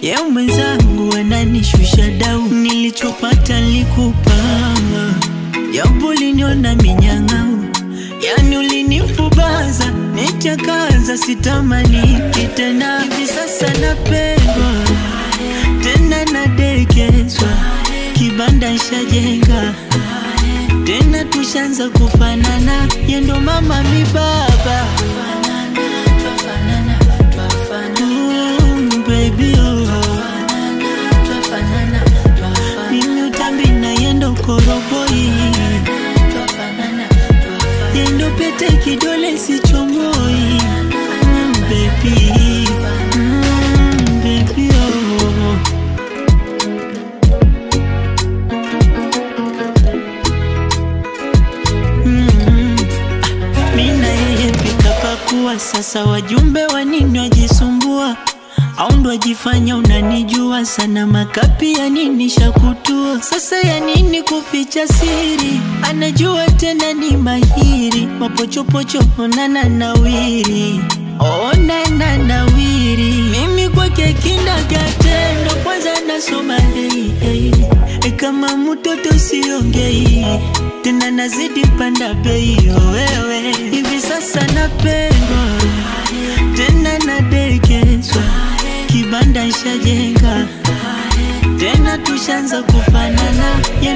ye mwenzangu ananishusha dau, nilichopata likupa, japo uliniona minyang'au, yani ulinifubaza, nichakaza, sitamani tena. Hivi sasa napendwa tena, nadekezwa, kibanda shajenga tena, tushanza kufanana, yendo mama mi baba Mm, baby, oh. Mimi utambi na yendo koroboi yendo pete kidole sichomoi mm, baby. Mm, baby, oh. Mm. Mina yeye pika pakuwa, sasa wajumbe wa nini wajisumbua, au ndo wajifanya unanijua sana, makapi ya nini shakutua, sasa ya nini kuficha siri, anajua tena ni mahiri, mapochopocho onana nawiri, onana nawiri, mimi kwake kindagatendo, kwanza nasoma hey, hey. E kama mtoto siongei tena, nazidi panda bei oh, wewe hivi sasa napendwa tena, nadekezwa, kibanda shajenga tena, tushanza kufanana